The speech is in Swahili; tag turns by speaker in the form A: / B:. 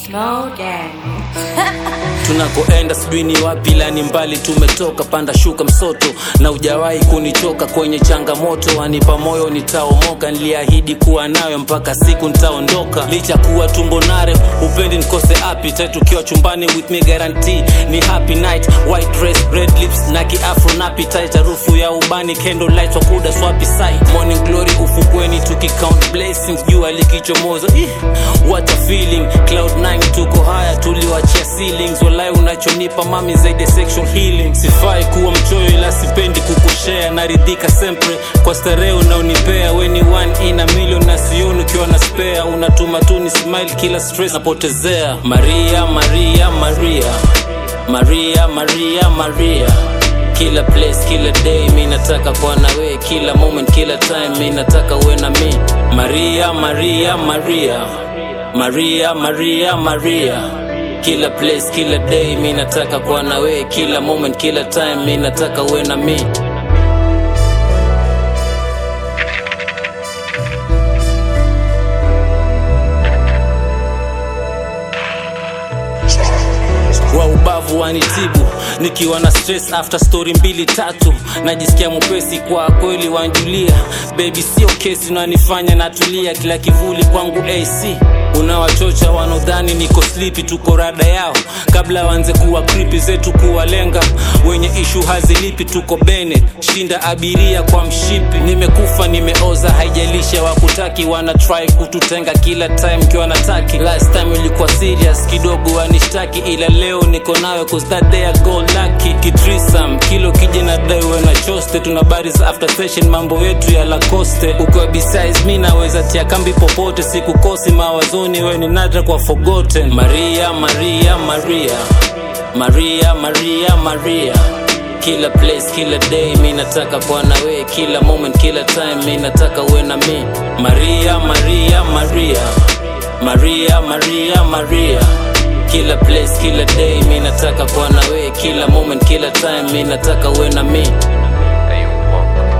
A: Small gang.
B: tunakoenda sijui ni wapi la ni mbali tumetoka panda shuka msoto na ujawahi kunichoka kwenye changamoto wanipa moyo nitaomoka niliahidi kuwa nayo mpaka siku nitaondoka licha kuwa tumbonare upendi nikose appetite tukiwa chumbani with me guarantee ni happy night white dress red lips na kiafro na appetite harufu ya ubani candle light wakuda swapi sight morning glory ufukweni tukicount blessings jua likichomoza Ih, what a feeling cloud 9 tuko haya tuliwachia ceilings walai unachonipa mami zaidi ya sexual healing sifai kuwa mchoyo ila sipendi kukushare naridhika sempre kwa starehe unaonipea weni one in a million na sioni ukiwa na spare unatuma tu ni smile kila stress napotezea maria maria maria maria maria maria kila place kila day mi nataka kuwa na we kila moment kila time mi nataka uwe na mi maria maria maria maria maria maria kila place kila day mi nataka kuwa na we kila moment kila time mi nataka uwe na mi wa ubavu wanitibu nikiwa na stress after story mbili tatu najisikia mwepesi kwa kweli wanjulia baby sio kesi unanifanya natulia kila kivuli kwangu ac unawachocha wanaodhani niko slipi tuko rada yao kabla waanze kuwa kripi zetu kuwalenga wenye ishu hazilipi tuko bene shinda abiria kwa mshipi nimekufa nimeoza haijalisha wakutaki wana try kututenga kila time kiwa nataki last time ilikuwa serious kidogo wanishtaki ila leo niko nayo cause that day I go lucky kitrisam kilo kije na dai we na choste tuna bari za after session mambo yetu ya lacoste ukiwa besides mi naweza tia kambi popote sikukosi mawazoni we ni nadra kwa forgotten maria maria maria maria maria maria kila place kila day mi nataka kuwa na we kila moment kila time mi nataka uwe na mi maria maria maria maria maria maria kila place kila day mi nataka kuwa na we kila moment kila time mi nataka uwe na mi
C: Hey, walk.